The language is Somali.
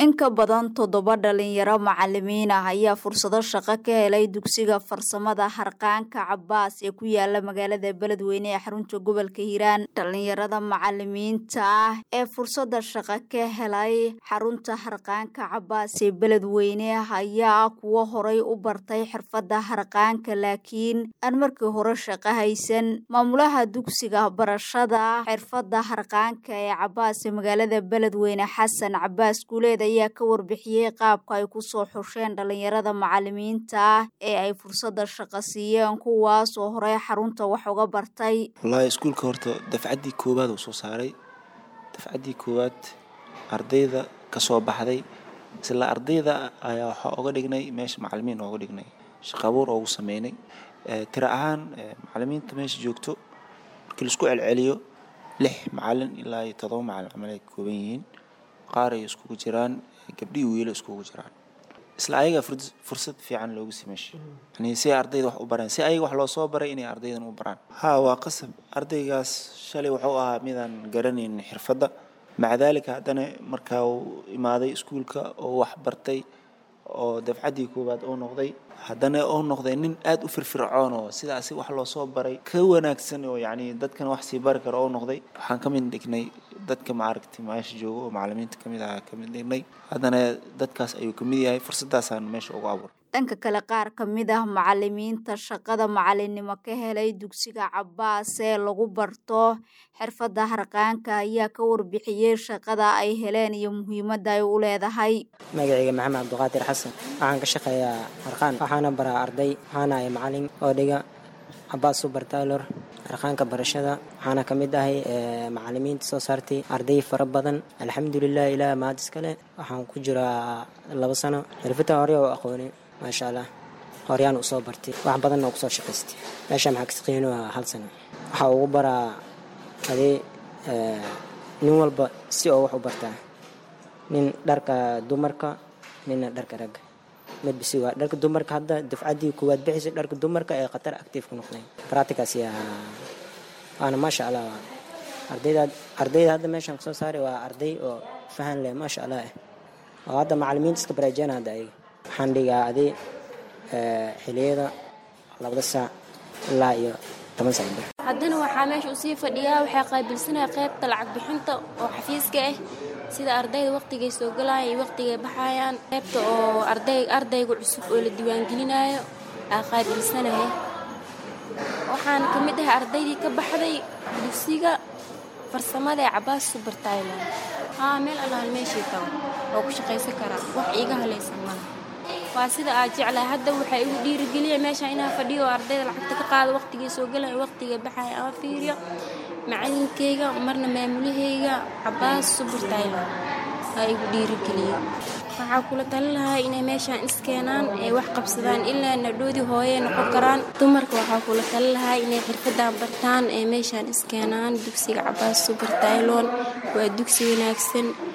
in ka badan toddoba dhalinyaro macalimiin ah ayaa fursado shaqo ka helay dugsiga farsamada harqaanka cabaas ee ku yaala magaalada beledweyne ee xarunta gobolka hiiraan dhalinyarada macalimiinta ah ee fursada shaqo ka helay xarunta harqaanka cabaas ee beledweyne ayaa kuwo horay u bartay xirfada harqaanka laakiin aan markii hore shaqo haysan maamulaha dugsiga barashada xirfada harqaanka ee cabaas ee magaalada beledweyne xasan cabaas guuleed ayaa ka warbixiyey qaabka ay kusoo xusheen dhalinyarada macalimiinta ah ee ay fursada shaqo siiyeen kuwaas oo horey xarunta wax uga bartay wallaahi iskuulka horta dafcaddii koowaad uu soo saaray dafcaddii koowaad ardayda ka soo baxday isla ardayda ayaa waxaa oga dhignay meesha macalimiin ooga dhignay shaqo abuur oogu sameynay tira ahaan macalimiinta meesha joogto markii laisku celceliyo lix macalin ilaa iyo todoba macalin camal ay ka kooban yihiin qaar ay iskugu jiraan gabdhihii wiilo iskugu jiraan isla ayaga fursad fiican loogu simeeshay yani si ardayda wax u bareen si ayaga wax loo soo baray inay ardaydan u baraan ha waa qasab ardaygaas shalay wuxuu ahaa midaan garanayn xirfadda maca daalika haddana markaa uu imaaday iskuulka oo wax bartay oo dafcaddii koowaad uu noqday haddana uu noqday nin aada u firfircoon oo sidaasi wax loo soo baray ka wanaagsan oo yacni dadkan wax sii bari karo oo noqday waxaan ka mid dhignay dadka maaragtay meesha jooga oo macalimiinta kamid aha ka mid dhignay haddana dadkaas ayuu kamid yahay fursadaasaan meesha ugu abuuray dhanka kale qaar ka mid ah macalimiinta shaqada macalinimo ka helay dugsiga cabaas ee lagu barto xirfadda harqaanka ayaa ka warbixiyey shaqada ay heleen iyo muhiimadda ay u leedahay magacayga maxamed cabdiqaadir xasan waxaan ka shaqeeyaa harqaan waxaana baraa arday waxaana ay macalin oo dhiga cabaas subar taylor harqaanka barashada waxaana ka mid ahay macalimiinta soo saartay arday fara badan alxamdulilah ilaah mahad iskale waxaan ku jiraa labo sano xirfadda hore oo aqooni maasha allah horyaan usoo bartay wax badanna kusoo shaqaystay meesha maxaa ka shaqeyn waa hal sano waxaa ugu baraa adee nin walba si oo wax u bartaa nin dharka dumarka ninna dharka ragga midbisi waa dharka dumarka hadda dafcaddii koowaad bixisay dharka dumarka ee khatar active ku noqday practicas yaa waana maasha allah ardayda ardayda hadda meeshaan kasoo saaray waa arday oo fahan leh maasha allah eh oo hadda macalimiinta iska baraajeen hadda ayaga waxaan dhigaa adi xiliyada labada saac ilaa iyo toban saac bir haddana waxaa meesha usii fadhiyaa waxaa qaabilsanaya qaybta lacag bixinta oo xafiiska ah sida ardayda waqtigay soo galayaan iyo waqtigay baxayaan qaybta oo arday ardayga cusub oo la diiwaangelinayo aa qaabilsanahay waxaan ka mid ahay ardaydii ka baxday dugsiga farsamada ee cabaas subar tailand haa meel allaal meeshii tago oo ku shaqaysan karaa wax iiga halaysan mala waa sida aad jeclahay hadda waxaa igu dhiirigeliya meesha inaa fadhiyo oo ardayda lacagta ka qaado waqtigay soo galaya waqtiga baxaya ama fiiriyo macalinkeyga marna maamulaheyga cabaas subar tailand aa igu dhiirigeliya waxaa kula talin lahaa inay meeshaan iskeenaan ee wax qabsadaan ilaa nadhoodii hooyey noqon karaan dumarka waxaa kula talin lahaa inay xirfadan bartaan ee meeshaan iskeenaan dugsiga cabaas subar tailon waa dugsi wanaagsan